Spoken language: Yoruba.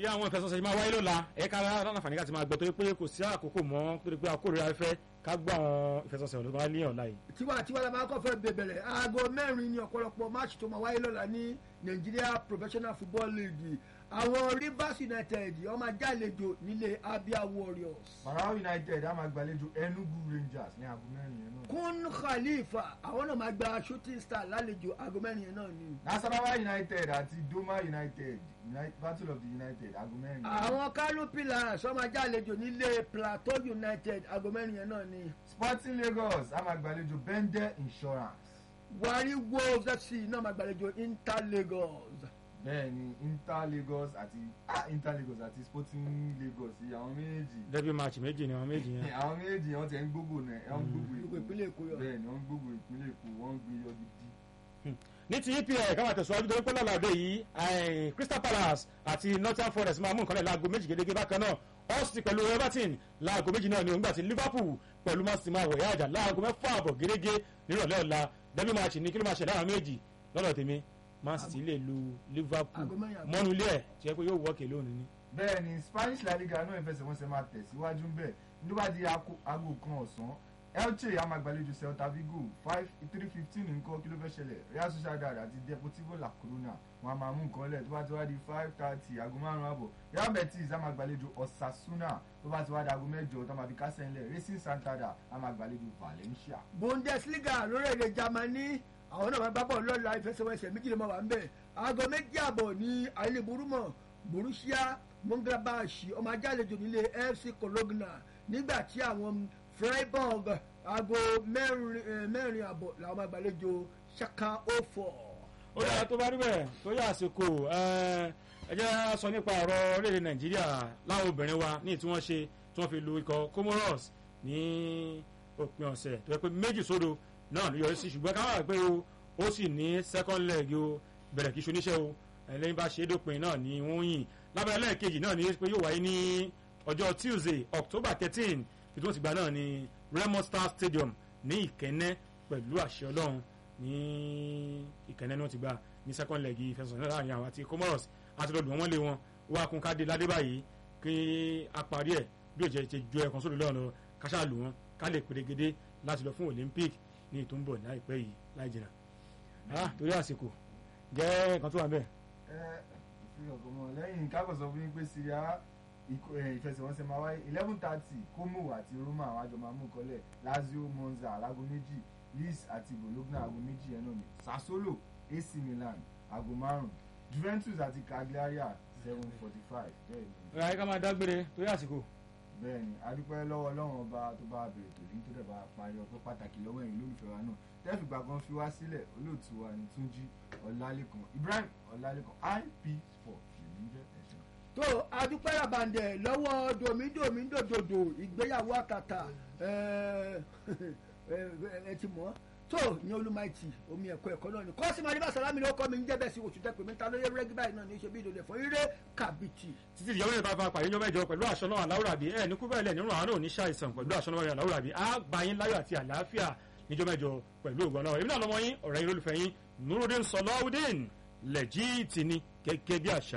bí àwọn ìfẹsọ̀sẹ̀ yìí máa wáyé lọ́la ẹ̀ka aláǹfààní ká ti máa gbọ́ torí pé kò sí àkókò mọ́ torí pé àkórira fẹ́ ká gbọ́ àwọn ìfẹsọ̀sẹ̀ ọ̀dọ́ tó máa lé ọ̀la yìí. tiwa tiwa la máa kọ́ fẹ́ bẹ̀bẹ̀rẹ̀ aago mẹ́rin ni ọ̀pọ̀lọpọ̀ máàcì tó máa wáyé lọ́la ní Nigeria Professional Football League àwọn Rivers United ó máa jálejò nílé Abia Warriors. Barao United á máa gbàlejò Enugu Rangers ní aago mẹ́rin yẹn náà. Kun Khalifa àwọn náà máa gba Shooting Star lálejò aago mẹ́rin yẹn náà ni. Nasarawa United àti Doma United United Battle of the United aago mẹ́rin yẹn. àwọn Kano Pillars ó máa jálejò nílé Plateau United aago mẹ́rin yẹn náà ni. Sporting Lagos á máa gbàlejò Bende Insurance. Wari Wolves FC náà máa gbàlejò Inter Lagos. bẹ́ẹ̀ ni Inter Lagos àti ah Inter Lagos àti Sporting Lagos yìí àwọn méjèèjì dẹ́bí máàcì méjì ni àwọn méjì yẹn. àwọn méjèèjì wọn ti ń gbógbó náà ẹ ń gbógbó gbogbo ìpínlẹ̀ Èkó yọ. bẹ́ẹ̀ ni wọ́n ń gbógbó ìpínlẹ̀ Èkó wọ́n ń gbé yọ gidi. ní ti EPL káwọn tẹ̀síwájú torí pé lọ́làdé yìí eh, Crystal Palace àti Nottingham Forest máa mú nǹkan lẹ̀ láago méjì gẹ́gẹ́ bákan náà Hull pẹ̀lú Everton láago méjì náà ni òun gbà tí Liverpool pẹ̀lú Man City máa wọ̀ yáàjà láago mẹ́fà àbọ̀ gẹ́gẹ́ nírọ̀lẹ́ ọ̀la dẹ́bí máàcì ní kí ló máa ṣẹlẹ̀ àwọn méjì lọ́dọ̀ tèmi Man City lè lu Liverpool Aago mẹ́rin àbọ̀. mọ́nu ilé ẹ̀ tí ẹ pé yóò wọ́ọ̀kì lónìí ni. bẹ́ẹ̀ ni Spanish La Liga náà ìfẹsẹ̀wọnsẹ̀ máa tẹ̀síwájú ń bẹ̀ nígbà tí aago kan ọ̀sán Elche á máa gbàlejò Celta Vigo five three fifteen nǹkan kí ló fẹ́ ṣẹlẹ̀ Real Sociedad àti Deportivo La Coruna wọn a máa mú nǹkan lẹ̀ tó bá ti wá di five thirty aago márùn-ún àbọ̀ Real Betis á máa gbàlejò Osasuna tó bá ti wá di aago mẹ́jọ tó máa fi kásẹ̀ ńlẹ̀ Racing Santander á máa gbàlejò Valencia. Bundesliga lórílẹ̀‐èdè Germany àwọn náà máa gbá bọ́ọ̀lù lọ́la ìfẹsẹ̀wọnsẹ̀ méjì ló máa wà ń bẹ̀ aago méjì àbọ̀ ní àìlèburúmọ̀ Borussia Mönchengladbach ọmọ ajálejò nílé FC Cologne nígbà tí àwọn Freiburg aago mẹ́rin eh, mẹ́rin àbọ̀ làwọn máa gbàlejò Schalke 04. ó dára tó bá rí bẹ́ẹ̀ tó yà àsìkò ẹ ẹ jẹ́ á sọ nípa ọ̀rọ̀ orílẹ̀-èdè nàìjíríà láwọn obìnrin wa ní tí wọ́n ṣe tí wọ́n fi lu ikọ̀ comoros ní òpin ọ̀sẹ̀ tó yẹ pé méjì sódò náà ló yọrí sí ṣùgbọ́n káwọn àgbẹ̀ o ó sì ní second leg o bẹ̀rẹ̀ kí ṣoníṣẹ́ o ẹlẹ́yìn bá ṣe é dópin náà ni wọ́n yìn lábẹ́rẹ́ lẹ́ẹ̀kejì náà ni pé yóò wáyé ní ọjọ́ tuesday october thirteen tí wọ́n ti gbà náà ni remo star stadium ní ìkẹ́nẹ́ pẹ̀lú àṣẹ ọlọ́run ní ìkẹ́nẹ́ ni wọ́n ti gbà ní second leg ìfẹsọ̀sọ̀ náà láàrin àwọn àti comoros àti lọ́dún wọn lé wọn wọ́n á kún ká dé ládé báyìí kí a parí ẹ̀ bí òjò ti ju ẹ̀kan sódò lọ́nà káṣá lù wọn ká lè pèrègede láti lọ fún olympic ní ìtúnbọ̀ láìpẹ́ yìí láì jìnnà ah torí àsìkò jẹ́ nǹkan tó wà bẹ́ẹ̀. ẹ fi ọkọ mọ lẹ́yìn kábọ̀ sọ fún yín pé Syria ikọ̀- ẹ, ìfẹsẹ̀wọnsẹ̀ máa wáyé eleven thirty Como àti Roma àwọn àjọ máa mú kọ́lẹ̀ Lazio Monza alágo méjì Lis àti Bologna aago méjì ẹ̀ náà ni Sassuolo AC Milan aago márùn Juventus àti Cagliari seven forty five bẹ́ẹ̀ ni ẹ ká máa dágbére torí àsìkò. bẹ́ẹ̀ ni adúpẹ́ lọ́wọ́ Ọlọ́run ọba tó bá bèrè tòlí tó dẹ̀ bá parí ọpẹ́ pàtàkì lọ́wọ́ ẹ̀yin olólùfẹ́ wa náà tẹ́fìgbà kan fi wá sílẹ̀ olóòtú wa ní Túnjí Ọlálékan Ibrahim Ọlálékan IP Sport lèmi ń jẹ́ ẹ̀sìn. tó adúpẹ́ ràbàǹdẹ̀ lọ́wọ́ domidomi dòdòdò ìgbéyàwó àtàtà ẹ ẹ ti mọ̀ tó ní olùmọ̀ẹ́tì omi ẹ̀kọ́ ẹ̀kọ́ náà ni kọ́sí máa ní bá sàlámì ló kọ́ mi ń jẹ́bẹ̀ sí oṣù tẹ́pẹ́ mi ta lóye rẹ́gí báyìí náà ní í ṣe bí ìdòdè fún ire kàbìtì. títí ìyàwó yẹn bá fa pàdé yọmọ ẹjọ pẹ̀lú àṣọ náà aláwùrà bíi ẹ ní kú bẹ́ẹ̀ lẹ̀ nínú àwọn náà ní ṣàìsàn pẹ̀lú àṣọ náà aláwùrà bíi á gba yín láyọ̀ àti àlàáfíà níjọ́ mẹ́jọ pẹ̀lú ògbọ́n náà èmi náà lọ́mọ yín ọ̀rẹ́ yín lólùfẹ́ yín Nurudeen Sọláwùdín lẹ́jìtì ni gẹ́gẹ́ bí àṣà